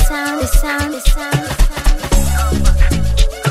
sound, the sound, the sound, the sound.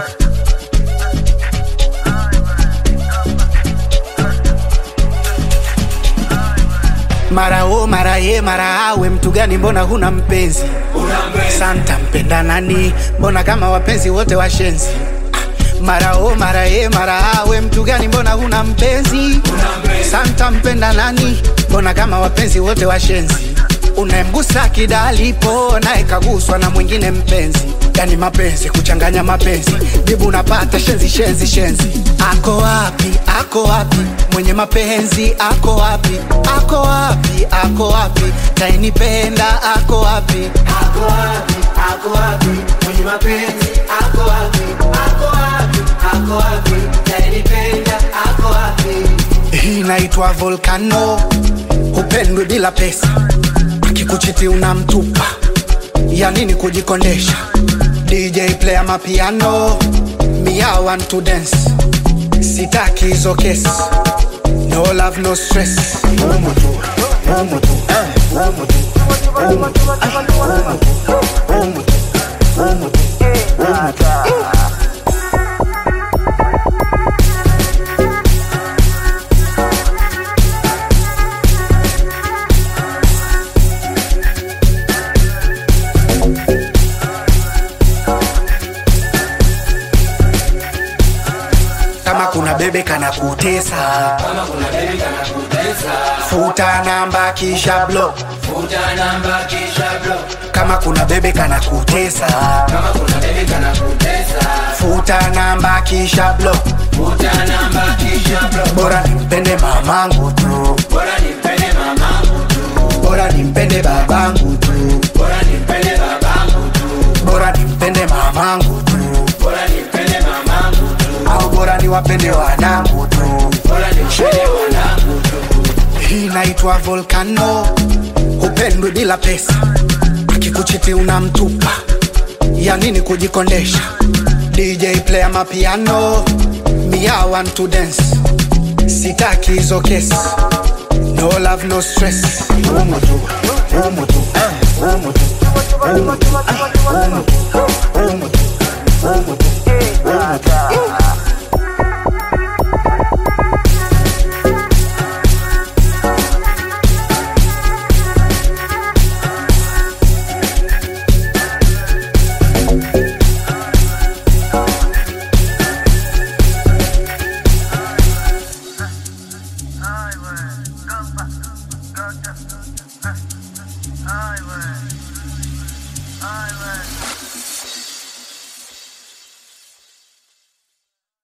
mara o mara ye mara awe mtu gani mbona huna mpenzi santa mpenda nani mbona kama wapenzi wote washenzi Ah, mara o mara ye mara awe mtu gani mbona huna mpenzi santa mpenda nani mbona kama wapenzi wote washenzi unayemgusa kidalipo naye kaguswa na mwingine mpenzi yani mapenzi kuchanganya mapenzi jibu unapata shenzi shenzi shenzi ako wapi ako wapi mwenye mapenzi ako wapi ako wapi ako wapi tainipenda ako wapi ako wapi ako wapi mwenye mapenzi ako wapi ako wapi ako wapi tainipenda ako wapi hii inaitwa volcano hupendwi bila pesa akikuchiti unamtupa ya nini kujikondesha dj player mapiano mia want to dance sitaki hizo kesi no love no stress Umu tu, umu tu, eh, umu tu, umu tu, ah, umu tu, umu tu, umu tu, umu tu. kama kuna bebe kana kutesa kama kuna bebi kana kutesa futa namba kisha block futa namba kisha block kama kuna bebe kana kutesa kama kuna bebi kana kutesa futa namba kisha block futa namba kisha block bora nimpende mamangu tu bora nimpende mamangu tu bora nimpende babangu tu bora nimpende babangu tu bora nimpende mamangu tu bora nimpende mamangu tu au bora niwapende wanangu tu bora nimpende wanangu tu hii inaitwa volcano hupendwi bila pesa akikuchiti unamtupa ya nini kujikondesha dj player mapiano mia want to dance sitaki hizo kesi no love no stress umu tu umu tu eh, umu tu umu tu ah, umu tu umu tu umu tu umu tu Highway, go back, go down.